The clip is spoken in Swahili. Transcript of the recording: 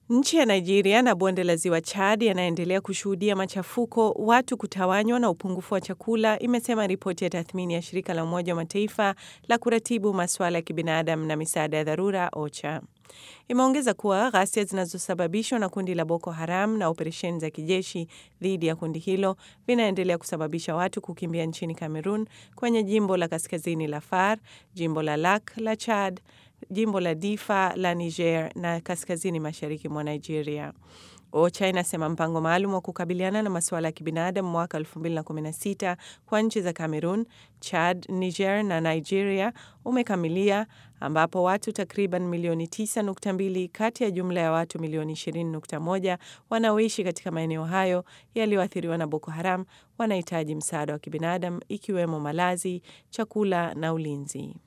Nchi ya Nigeria na bonde la ziwa Chad yanaendelea kushuhudia machafuko, watu kutawanywa na upungufu wa chakula, imesema ripoti ya tathmini ya shirika la Umoja wa Mataifa la kuratibu masuala ya kibinadamu na misaada ya dharura OCHA. Imeongeza kuwa ghasia zinazosababishwa na kundi la Boko Haram na operesheni za kijeshi dhidi ya kundi hilo vinaendelea kusababisha watu kukimbia nchini Cameroon kwenye jimbo la kaskazini la Far, jimbo la Lak la Chad, jimbo la Difa la Niger na kaskazini mashariki mwa Nigeria. OCHA inasema mpango maalum wa kukabiliana na masuala ya kibinadamu mwaka 2016 kwa nchi za Cameroon, Chad, Niger na Nigeria umekamilia ambapo watu takriban milioni 9.2 kati ya jumla ya watu milioni 20.1 wanaoishi katika maeneo hayo yaliyoathiriwa na Boko Haram wanahitaji msaada wa kibinadamu ikiwemo malazi, chakula na ulinzi.